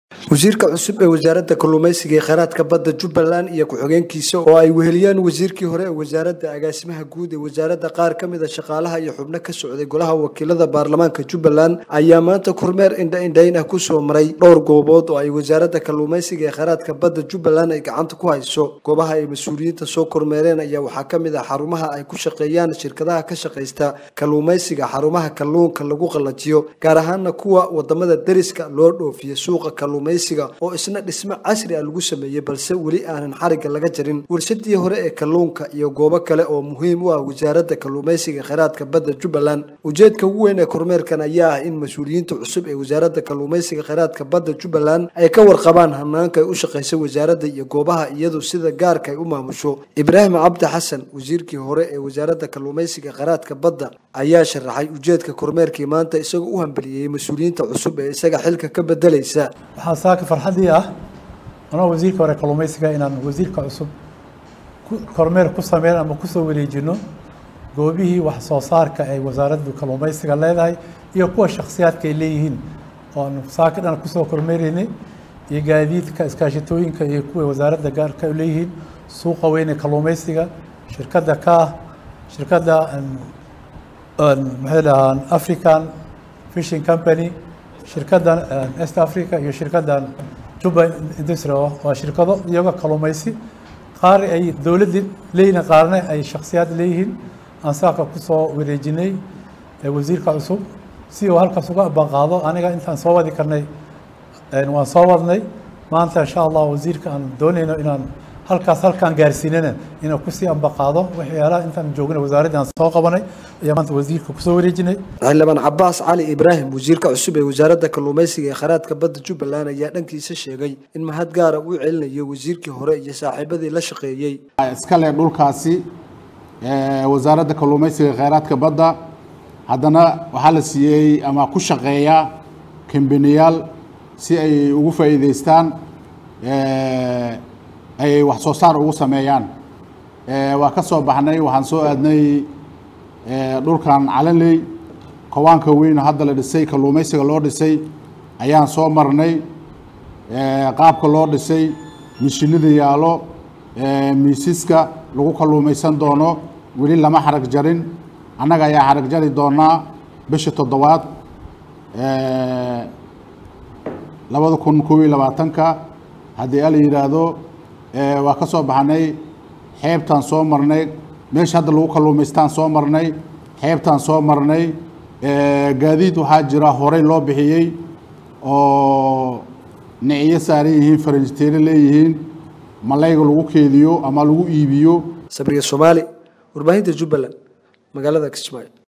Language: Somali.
wasiirka cusub ee wasaaradda kalluumaysiga ee kheyraadka badda jubbaland iyo ku-xigeenkiisa oo ay weheliyaan wasiirkii hore ee wasaaradda agaasimaha guud ee wasaaradda qaar ka mid a shaqaalaha iyo xubno ka socday golaha wakiilada baarlamaanka jubbaland ayaa maanta kormeer indha-indhayn ah kusoo maray dhowr goobood oo ay wasaaradda kalluumaysiga ee kheyraadka badda jubbaland ay gacanta ku hayso goobaha ay mas-uuliyiinta soo kormeereen ayaa waxaa ka mid ah xarumaha ay ku shaqeeyaan shirkadaha ka shaqaysta kalluumaysiga xarumaha kalluunka lagu qallajiyo gaar ahaana kuwa wadamada deriska loo dhoofiyo suuqa kalluumaysiga oo isna dhismo casri ah lagu sameeyey balse weli aanan xarigga laga jarin warshadii hore ee kalluunka iyo goobo kale oo muhiim u ah wasaaradda kalluumaysiga kheyraadka badda jubbaland ujeedka ugu weyn ee kormeerkan ayaa ah in mas-uuliyiinta cusub ee wasaaradda kalluumaysiga kheyraadka badda jubbaland ay ka warqabaan hanaanka ay u shaqaysa wasaaradda iyo goobaha iyadu sida gaarka ay u maamusho ibraahim cabdi xasan wasiirkii hore ee wasaaradda kalluumaysiga kheyraadka badda ayaa sharaxay ujeedka kormeerkii maanta isagoo u hambeliyey mas-uuliyiinta cusub ee isaga xilka ka bedelaysa waxaa saaka farxaddii ah anoo wasiirka hore kalluumaysiga inaan wasiirka cusub kormeer ku sameyn ama kusoo wareejino goobihii wax soo saarka ay wasaaraddu kalluumaysiga leedahay iyo kuwa shakhsiyaadka ay leeyihiin oan saaka dhan kusoo kormeeraynay iyo gaadiidka iskaashatooyinka iyo kuwa wasaaradda gaarka leeyihiin suuqa weyn ee kalluumaysiga shirkadda kaah shirkadda maxay dhahaan african fishing company shirkaddan east africa iyo shirkaddan juba industry waa shirkado iyaga kalluumaysi qaar ay dowladda leeyihiin qaarna ay shakhsiyaad leeyihiin aan saaka kusoo wareejinay wasiirka cusub si uu halkaas uga abanqaado aniga intaan soo wadi karnay waan soo wadnay maanta insha allah wasiirka aan doonayno inaan halkaas halkaan gaarsiinana inaan kusii ambaqaado waxyaalaha intaan joogna wasaaradda aan soo qabanay ayaa maanta wasiirka kusoo wareejinay xildhibaan cabaas cali ibraahim wasiirka cusub ee wasaaradda kalluumaysiga ee kheyraadka badda jubbaland ayaa dhankiisa sheegay in mahad gaara uu celinayo wasiirkii hore iyo saaxiibadii la shaqeeyey iskale dhulkaasi wasaaradda kalluumaysiga ee kheyraadka badda haddana waxaa la siiyey ama ku shaqeeya kambaniyaal si ay ugu faa'iidaystaan ay wax soo saar ugu sameeyaan waa ka soo baxnay waxaan soo aadnay dhulkan calaley kowaanka weyn hadda la dhisay kalluumaysiga loo dhisay ayaan soo marnay qaabka loo dhisay mishinada yaalo miisiska lagu kalluumaysan doono weli lama xarag jarin annaga ayaa xarag jari doonaa bisha toddobaad labada kun kob iyo labaatanka haddii ala yidhaahdo waa ka soo baxnay xeebtaan soo marnay meesha hadda lagu kalluumaystaan soo marnay xeebtaan soo marnay gaadiid waxaa jira horey loo bixiyey oo niciyo saaran yihiin faranjiteero leeyihiin malayga lagu keediyo ama lagu iibiyo sabriya soomaali warbaahinta jubbaland magaalada kismaayo